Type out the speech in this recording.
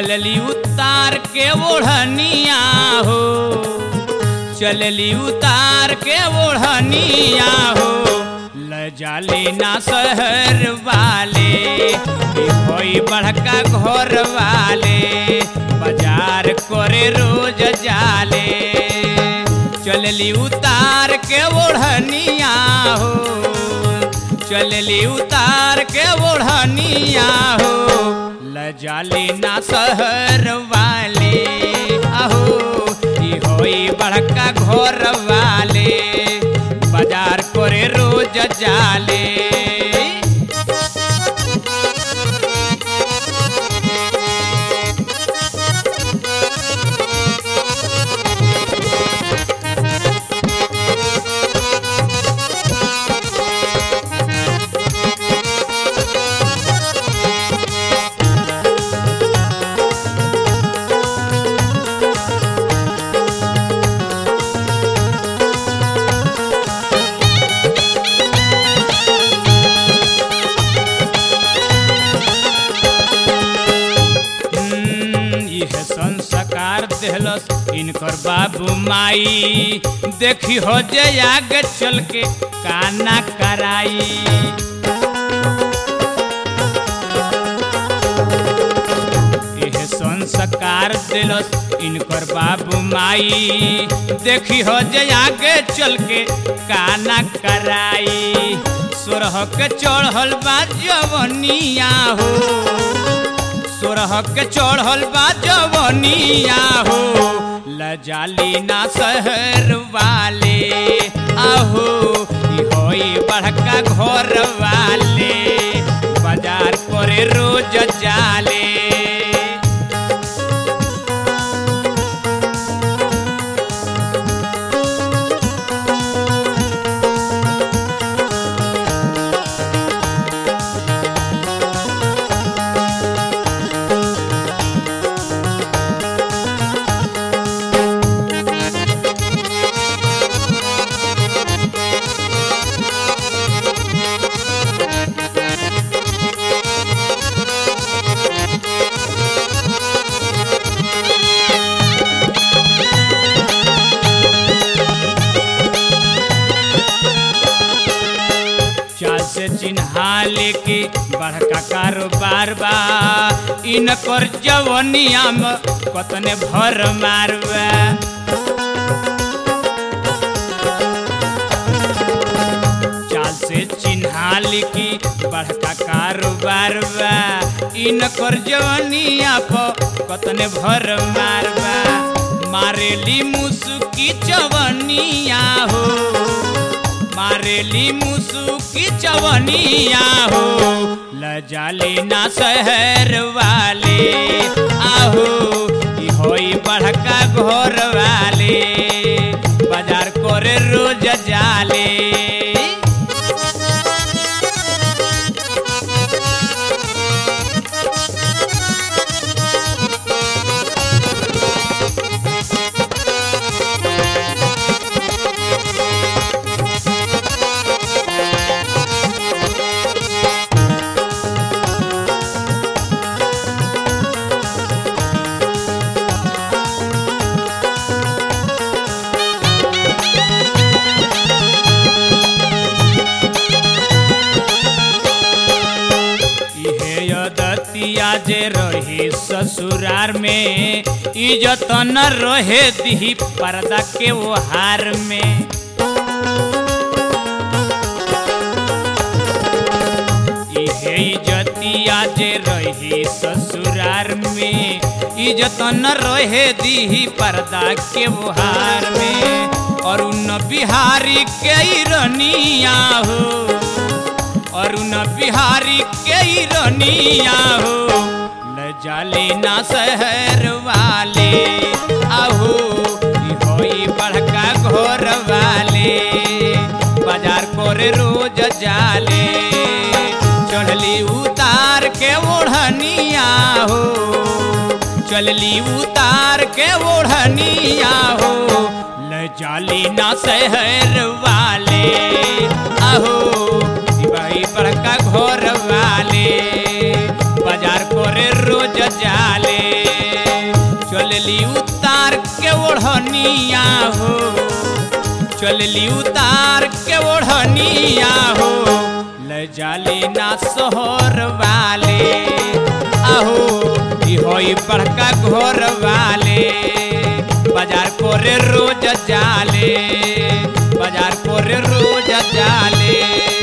चलली उतार के ओढ़निया हो चलली उतार के ओढ़निया हो ल जाले ना शहर वाले ई होई बड़का घर वाले बाजार करे रोज जाले चलली उतार के ओढ़निया हो चलली उतार के ओढ़निया हो ल जाले ना शहर वाले आहो ई होई बड़का घर वाले बाजार करे रोज जाले हम्म, इह संस्कार देहलस इनकर बाबू माई देखी हो जे आगे चल के काना कराई इह संस्कार दिलस इनकर बाबू माई देखी हो जे आगे चल के काना कराई सोरह के चढ़ल बा जवनिया हो सोरह के चढ़ल बा जवनिया हो लजाली ना शहर वाले आहो ई होई बड़का घर वाले बाजार करे रोज जाले चाल से चिन्हा लेके बड़का कारोबार बा इनकर जवनिया में कतने भर मारबा चाल से चिन्हा लेके बड़का कारोबार बा इनकर जवनिया पर कतने भर मारबा मारेली मुसुकी चवनिया हो मारेली मुसुकी चवनिया हो लजाले ना शहर वाले आहो ई होई बड़का घर वाले बाजार करे रोज जाले इहे यदतिया जे रही ससुरार में इज्जत न रहे दी पर्दा के ओहार में इहे इज्जतिया जे रही ससुरार में इज्जत न रहे दी पर्दा के ओहार में और उन बिहारी के रनिया हो अरुण बिहारी के रनिया हो ल जाले ना शहर वाले आहो ई होई बड़का घर वाले बाजार करे रोज जाले चढ़ली उतार के ओढ़निया हो चलली उतार के ओढ़निया हो ल जाली ना शहर वाले आहो ई भाई बड़का घर वाले बाजार करे रोज जाले ओढ़निया हो चलली उतार के ओढ़निया हो ले जाली ना सोहर वाले आहो ई होई बड़का घर वाले बाजार कोरे रोज जाले बाजार कोरे रोज जाले